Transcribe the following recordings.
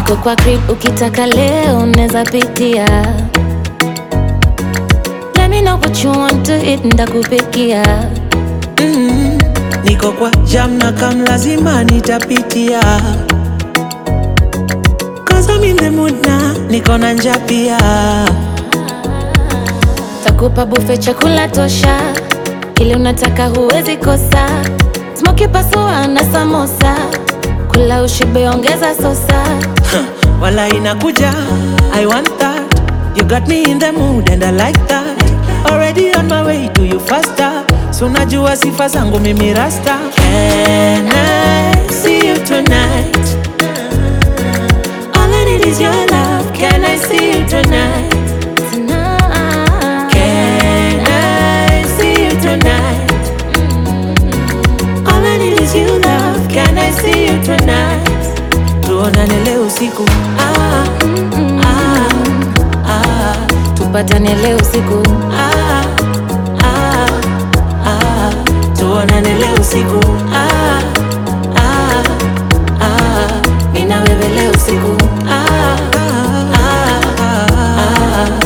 Niko kwa crib, ukitaka leo unaweza pitia. Let me know what you want to eat, ndakupikia. mm, niko kwa jam na kam lazima nitapitia Cause I'm in the mood na niko na njaa pia Takupa bufe chakula tosha, kile unataka huwezi kosa. Smoky pasua na samosa, kula ushibe, ongeza sosa. wala inakuja I want that You got me in the mood and I like that Already on my way to you faster So najua sifa zangu mimi rasta Can I see you tonight? All I need is your love Can I see you tonight? Tonight. Can I see you tonight? All I need is you love Can I see you tonight? Tuonane leo usiku ah, ah, ah. Tupatane leo usiku, Ah, ah, ah, tuonane leo usiku ah, ah, ah, mimi na wewe leo usiku ah, ah, ah, ah.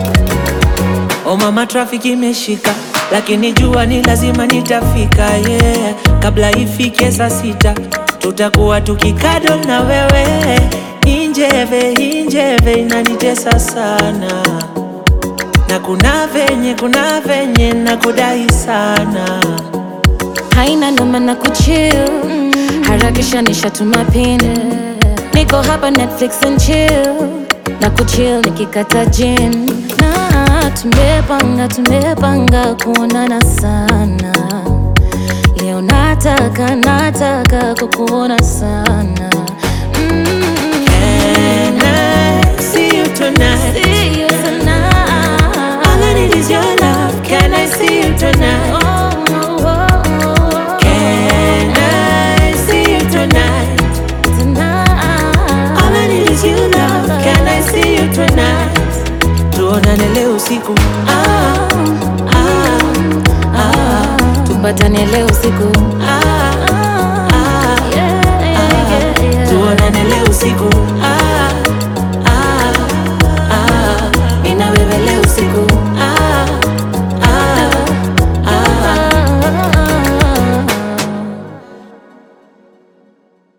O mama, trafiki imeshika, lakini jua ni lazima nitafika yeah. Kabla ifike saa sita tutakuwa tukikado na wewe. Injeve injeve inanitesa sana na kuna venye kuna venye na kudai sana haina noma na kuchill. Harakisha nishatuma pin, niko hapa Netflix and chill na kuchill nikikata gin na tumepanga tumepanga kuonana sana leo, nataka nataka kukuona sana mm. Can I see you tonight? See you tonight. All I need is your love. Can I see you tonight? Oh, oh, oh, Can I see you tonight? tonight. All I need is you love. Can I see you tonight? Tuonane leo usiku. Ah, ah, ah, Tupatane leo usiku. ah, ah, Yeah, yeah, yeah, yeah. tuonane leo usiku. Ah,